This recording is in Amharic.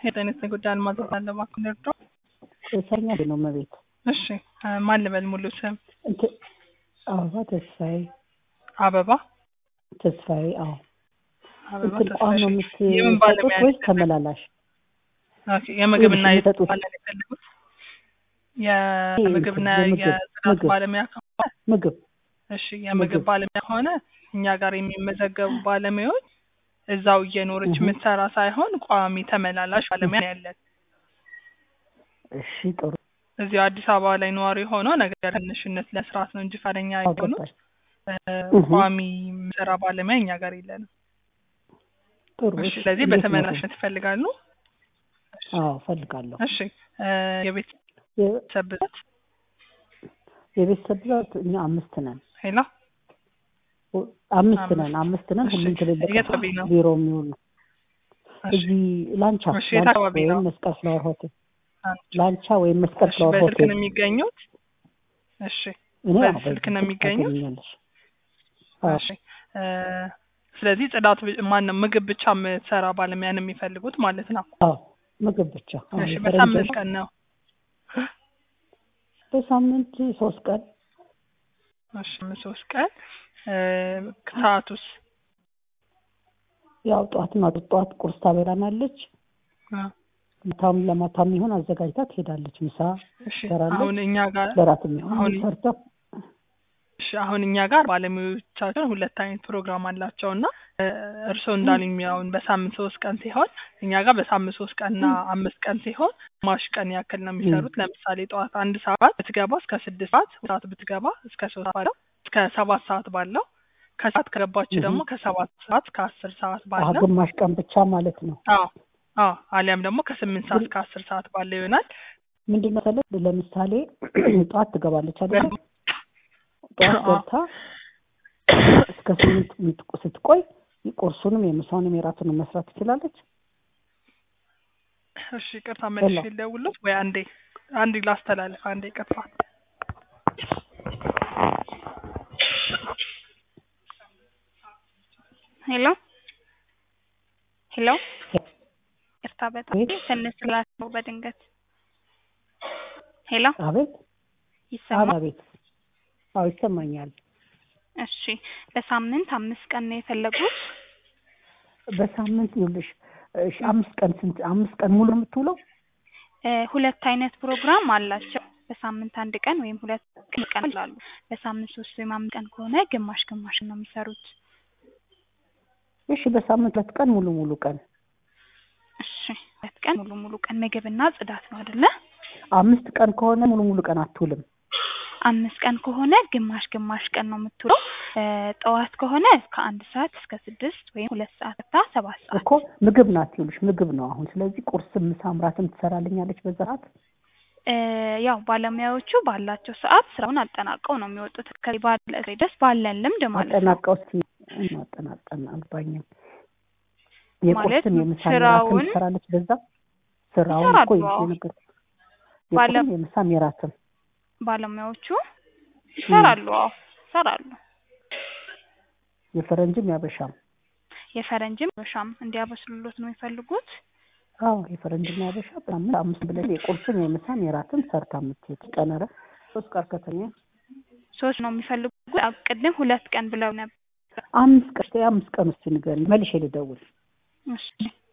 የጤንነት ጉዳይ አልማዝ እባላለሁ። እባክዎ ይርዳው። ሰኛ ነው መቤት እሺ ማን ልበል? ሙሉ ስም አበባ ተስፋዬ አበባ ተስፋዬ። አዎ አበባ እንትን ቋም ነው ተስፋዬ። የምን የምትሰጡት ባለሙያ ወይስ ተመላላሽ? ኦኬ፣ የምግብና ወይስ የጽዳት የሚሰጡት? ባለሙያ የፈለጉት? የምግብና የምግብ- የጽዳት ምግብ። ባለሙያ ከሆነ ምግብ እሺ፣ የምግብ ምግብ። ባለሙያ ከሆነ እኛ ጋር የሚመዘገቡ ባለሙያዎች እዛው እየኖረች እህ። የምትሰራ ሳይሆን ቋሚ ተመላላሽ ባለሙያ ነው ያለን። እሺ ጥሩ እዚሁ አዲስ አበባ ላይ ነዋሪ ሆኖ ነገር ትንሽነት ለስርዓት ነው እንጂ ፈቃደኛ የሆኑት አገባኝ። እ፣ እህ። ቋሚ የሚሰራ ባለሙያ እኛ ጋር የለንም። ጥሩ እሺ፣ እሺ። ስለዚህ እንዴት ነው? በተመላሽነት ይፈልጋሉ? አዎ እፈልጋለሁ። እሺ እ፣ የቤተሰብ የ- ብዛት የቤተሰብ ብዛት እኛ አምስት ነን። ሄላ አምስት አምስት። ነን አምስት ነን። እሺ። ሁሉም ትልልቅ የት አካባቢ ነው? ቢሮ የሚውሉ እሺ፣ እዚህ ላንቻ እሺ፣ የት ላንቻ አካባቢ ነው? ወይም መስቀል ፍላወር ሆቴል አንድ። ላንቻ ወይም መስቀል እሺ፣ ፍላወር በስልክ ሆቴል ነው የሚገኙት? እሺ እኔ በዚህ አዎ ስልክ ነው በዚህ የሚገኙት? ታገኛለሽ። አዎ እሺ እ፣ ስለዚህ ጽዳት ማን ነው ምግብ ብቻ የምትሰራ ባለሙያ ነው የሚፈልጉት ማለት ነው። አዎ ምግብ ብቻ። አዎ እሺ የፈረንጅ በሳምንት ነው። ቀን ነው? በሳምንት ሶስት ቀን እሺ ሶስት ቀን እ፣ ሰዓቱስ? ያው ጠዋት ማታ ጠዋት ቁርስ ታበላናለች። እ፣ ማታም ለማታም ይሆን አዘጋጅታ ትሄዳለች። ምሳ እሺ ትሰራለች። አሁን እኛ ጋር ለራት የሚሆን አሁን- ሰርታ እሺ አሁን እኛ ጋር ባለሙያዎቻችን ሁለት አይነት ፕሮግራም አላቸው እና እ፣ እርስዎ እንዳሉኝ አሁን በሳምንት ሶስት ቀን ሲሆን እኛ ጋር በሳምንት ሶስት ቀንና አምስት ቀን ሲሆን ግማሽ ቀን ያክል ነው የሚሰሩት። ለምሳሌ ጠዋት አንድ ሰዓት ብትገባ እስከ ስድስት ሰዓት ሰዓት ብትገባ እስከ ሶስት ባለው እስከ ሰባት ሰዓት ባለው ከሰዓት ከገባች እህ። ደግሞ ከሰባት ሰዓት ከአስር ሰዓት አዎ ባለው ግማሽ ቀን ብቻ ማለት ነው። አዎ አዎ አሊያም ደግሞ ከስምንት ሰዓት እስከ አስር ሰዓት ባለው ይሆናል። ምንድን ነው መሰለህ ለምሳሌ ጠዋት ትገባለች አይደል? ጠዋት አዎ። ገብታ እስከ ስምንት ምት- ስትቆይ ቁርሱንም የምሳውንም የራቱንም መስራት ትችላለች። እሺ ቅርታ መልሼ ሄሎ። ልደውልልዎት ወይ አንዴ አንዴ ላስተላልፍ አንዴ ቅርታ ሄሎ ሄሎ፣ ይቅርታ በጣም ቤት ትንሽ ስላለው በድንገት ሄሎ፣ አቤት ይሰማል? አቤት። አዎ ይሰማኛል። እሺ፣ በሳምንት አምስት ቀን ነው የፈለጉት? በሳምንት ይኸውልሽ እሺ አምስት ቀን ስንት አምስት ቀን ሙሉ የምትውለው እ፣ ሁለት አይነት ፕሮግራም አላቸው። በሳምንት አንድ ቀን ወይም ሁለት ቀን ይላሉ። በሳምንት ሶስት ወይም አምስት ቀን ከሆነ ግማሽ ግማሽ ነው የሚሰሩት። እሺ በሳምንት ሁለት ቀን ሙሉ ሙሉ ቀን እሺ፣ ሁለት ቀን ሙሉ ሙሉ ቀን ምግብና ጽዳት ነው አይደለ? አምስት ቀን ከሆነ ሙሉ ሙሉ ቀን አትውልም። አምስት ቀን ከሆነ ግማሽ ግማሽ ቀን ነው የምትውለው። እ፣ ጠዋት ከሆነ ከአንድ ሰዓት እስከ ስድስት ወይም ሁለት ሰዓት ታ ሰባት ሰዓት እኮ ምግብ ናት ይኸውልሽ ምግብ ነው አሁን። ስለዚህ ቁርስም ምሳም ራትም ትሰራልኛለች በዛ ሰዓት። እ፣ ያው ባለሙያዎቹ ባላቸው ሰዓት ስራውን አጠናቀው ነው የሚወጡት። ከዚህ ባለ ድረስ ባለን ልምድ ማለት ነው። አጠናቀው እስኪ ማጠናቀን አልባኝም። ማለት የቁርስም የምሳም የራትም ስራውን ትሰራለች በዛ ስራውን እኮ ይሰራሉ። አዎ። ነገር ባለ- የቁርስም የምሳም የራትም ባለሙያዎቹ ይሰራሉ። አዎ ይሰራሉ። የፈረንጅም ያበሻም የፈረንጅም በሻም እንዲያበስሉሎት ነው የሚፈልጉት። አዎ የፈረንጅና ያበሻ በሳምንት አምስት ብለሽ የቁርስም የምሳም የራትም ሰርታ የምትሄድ ቀነረ ሶስት ቀን ከተኛ ሶስት ነው የሚፈልጉት። አዎ፣ ቅድም ሁለት ቀን ብለው ነበር። አምስት ቀን አምስት ቀን ውስጥ ንገሪኝ መልሼ ልደውል እሺ